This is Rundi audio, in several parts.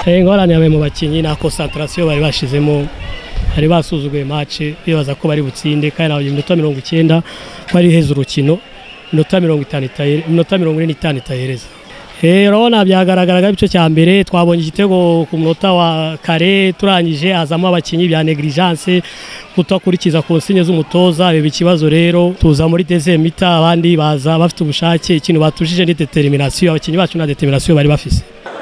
ingorane yabaye mu bakinnyi na concentration bari bashizemo bari basuzuguye match bibaza ko bari butsinde kandi nabaye iminota mirongo icyenda ko ari heza urukino iminota mirongo itanu iminota mirongo ine n'itanu itahereza urabona byagaragaraga igice cya mbere twabonye igitego ku munota wa kare turangije hazamo abakinnyi bya negligence kutakurikiza ku nsinye z'umutoza biba ikibazo rero tuza muri dezemita abandi baza bafite ubushake ikintu batujije ni determination abakinnyi bacu na determination bari bafise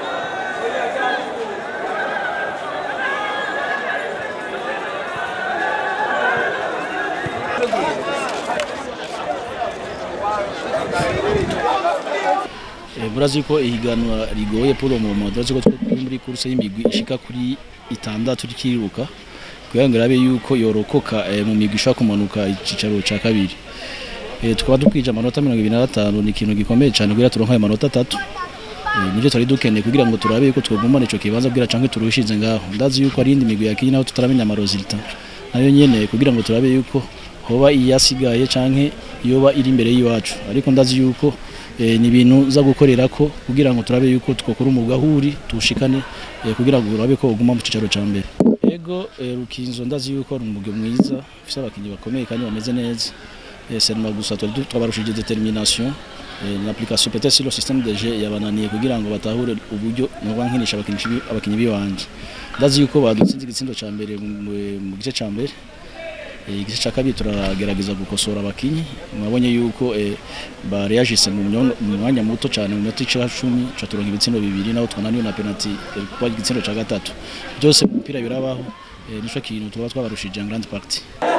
murazi ko ihiganwa rigoye pour le moment turazi ko turi muri course y'imigwi ishika kuri itandatu rikiriruka kugira ngo irabe yuko yorokoka mu migwi ishobora kumanuka icicaro ca kabiri tukaba dukwije amanota mirongo ibiri na gatanu ni ikintu gikomeye cyane kugira turonke ayo manota atatu nibyo twari dukeneye kugira ngo turabe yuko twagumana ico kibanza kugira canke turushize ngaho ndazi yuko ari indi migwi yakinye naho tutaramenya amaresultat nayo nyene kugira ngo turabe yuko hoba iyasigaye canke yoba iri imbere y'iwacu ariko ndazi yuko ni ibintu za gukorera ko kugira ngo turabe yuko twakora umwuga huri tuwushikane kugira ngo urabe ko uguma mu cicaro ca mbere ego rukinzo ndazi yuko ari umwuga mwiza ufise abakinyi bakomeye kandi bameze neza seulement gusa twabarushije determination l'application peut-être sur le système de jeu yabananiye kugira ngo batahure uburyo noba nkinisha abakinyi biwanje ndazi yuko badutsinze igitsindo ca mbere mu gice ca mbere igice cya kabiri turagerageza gukosora abakinyi mwabonye yuko bareyajise mu mwanya muto cyane mu minota icumi ca turonka ibitsindo bibiri naho twananiwe na penalty kuba igitsindo cya gatatu byose mu mupira birabaho nico kintu tuba twabarushije en grande partie